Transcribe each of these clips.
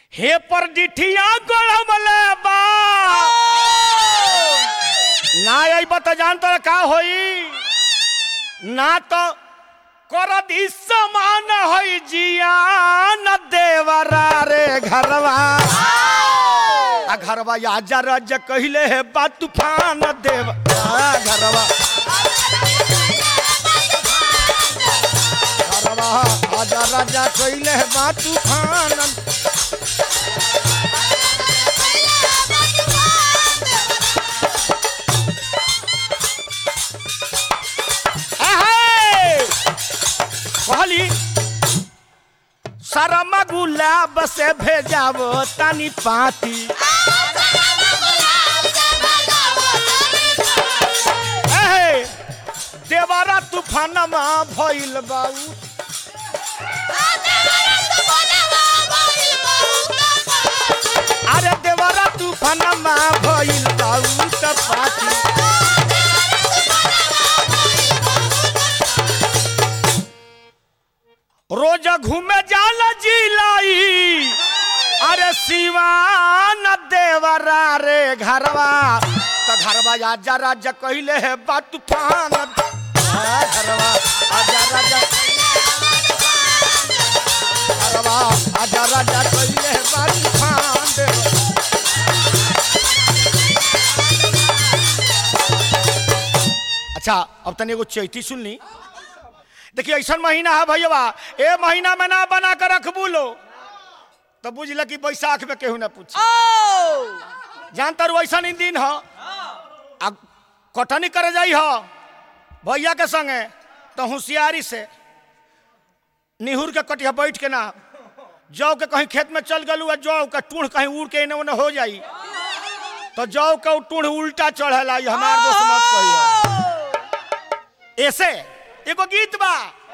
हे पर डिठिया गड़मले बा ना अइब त जान तर का होई ना तो करत ई समान होई जिया न देवरा रे घरवा आ घरवा आजा रज कहिले है बा तूफान देव आ घरवा घरवा आजा राजा कहिले है बा तूफान अहे! कहली शर्मा गुलाब से भेजावो तनी पाती अहे! देवरा तूफानमा भइल बाऊ अरे देवरा तूफानमा भइल बाऊ त पाती रोज घूमे जाला जिलाई अरे सिवान देवरा रे घरवा त घरवा आजा राजा कहिले है बा तूफान आ, घरवा आजा राजा घरवा आजा राजा कहिले है बा तूफान देव अच्छा अब तनी एगो चैती सुन ली देखिए ऐसा महीना है भैया ए महीना में ना बना कर रखबू लो तो बुझल कि बैसाख में केहू ना पूछ जानता रू ऐसा नहीं दिन हो आ कटनी करे जाई हो भैया के संगे तो होशियारी से निहुर के कटिया बैठ के ना जौ के कहीं खेत में चल गलू आ जौ का टूढ़ कहीं उड़ के इन्हें उन्हें हो जाई तो जौ का उ टूढ़ उल्टा चढ़ेला ये हमार दोस्त मत कहिए ऐसे एगो गीत बा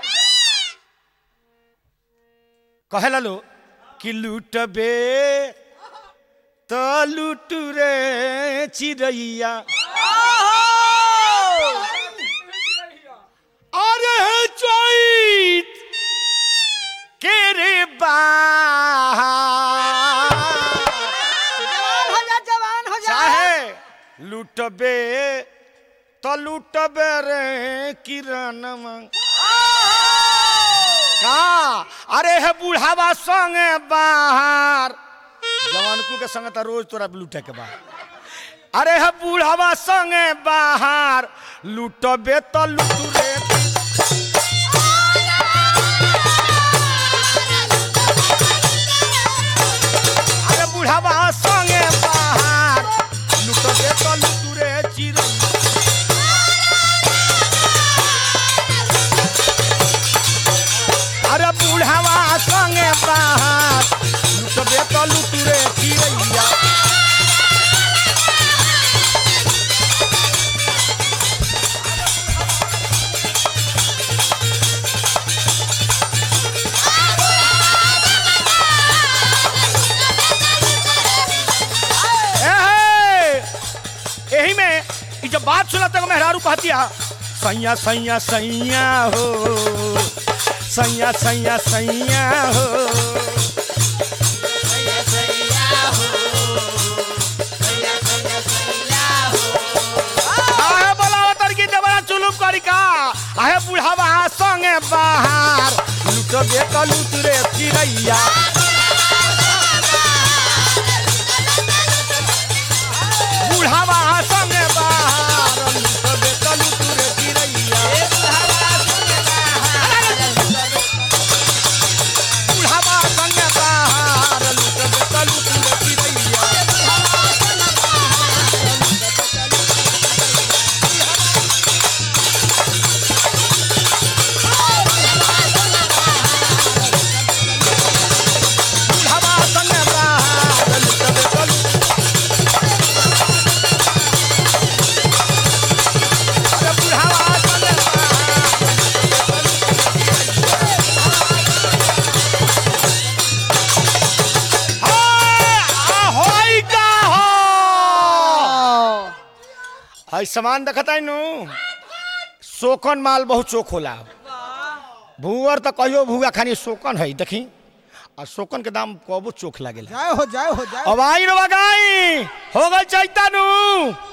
कहे लो कि लूटबे तो लूट रे चिड़ैया अरे हे चैत के रे बा जवान हो जा चाहे लूटबे तो लूटबे रे किरण का अरे हे बुढ़ावा संगे बाहर जवानकू के संगे तो रोज तोरा लूटे के बा अरे हे बुढ़ावा संगे बाहर लूटबे तो लूट रे अरे बुढ़ावा संगे बाहर लूटबे तो लूट रे चिड़ै अरे बुढ़ावा संगे बाहर लुटबे तो लुटुरे चिड़ैया एहे! एही में ई जब बात सुना तक मेहरारू कहती है सैया सैया सैया हो सैया सैया सैया हो आहे बोलावा तड़की देवरा चुलुप करी का आहे बुढ़ावा संगे बाहर लूट दे तो लूट रे चिड़ैया बुढ़ावा संगे बाहर लूट दे तो लूट रे चिड़ैया बुढ़ावा संगे बाहर लूट दे तो लूट रे चिड़ैया बुढ़ावा संगे बाहर लूट दे तो लूट अरे बुढ़ावा संगे बाहर होई का हो हई सामान देखता नु शोकन माल बहुत चोख होला भूअर तो कहियो भूआ खानी शोकन है देखी आ शोकन के दाम कबो चोख लागेला जाए हो जाए हो जाए अब आई रो गाई हो गल चैता नु